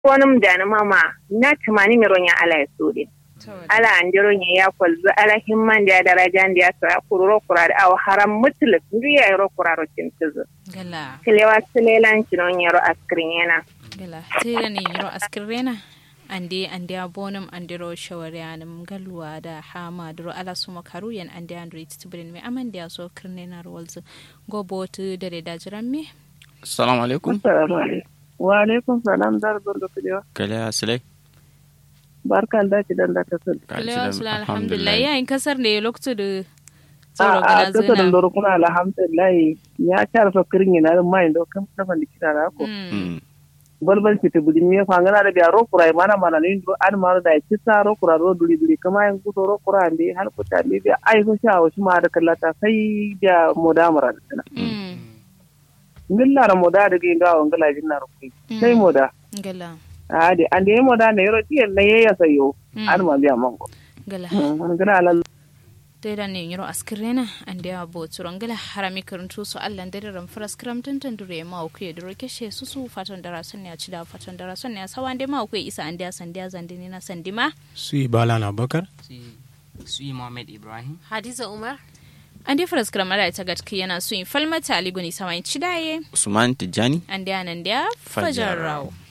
wonum dana mama na tumani mi ronya ala ya suri ala andiro nya ya kwalzu ala himman da daraja da ya sa kururo kurar aw haram mutlaq ndiya yaro kuraro tintizu gala kilewa silelan kinon yaro askrin yana gala tira ne yiro askirena ande ande abonum andiro shawaryanum galwa da hama duro ala suma karuyan ande andro tibrin me amande so kirne na rolzu go botu dare da jiran me assalamu alaikum Assalamu alaikum. Wa alaikum salam dar barka kulewa. kale asilai Barkan da ki dan da ta sun. Alaikum salam alhamdulillah yayin kasar ne lokacin da A tsoro a gana kasa da zina loro kuna alhamdulillah ya kar fa kirin yana da mai do kan kafa da kira da ko. Mm. Balbal ki tubudi me fa ngana da biya ro kurai mana mana ne do an ma da ki sa ro kura ro duri duri kama yan ku ro kura ne har ku ta ne biya ai ko sha wa shi ma da kallata sai biya modamara da sana. Mm. Ngilla ra moda da ga ga ngala jin na ro kai. Sai moda. gala A de an de moda ne yoro ti ne ya sayo. Mm. An ma biya mango. gala Mun gana alal dai ne yiro askirena ande abo turon gala harami karantu su allan dare ran faras kram tantan dure ma ku ya dure keshe su su fatan dara sun ya ci da fatan dara sun ya sawan dai ma ku isa ande san dia zan dini na san dima su balan abubakar si su yi Muhammad Ibrahim hadiza umar ande faras kram da ta gatki yana su in falmata ali guni sawan ci daye usman tijjani ande anan dia fajar rawo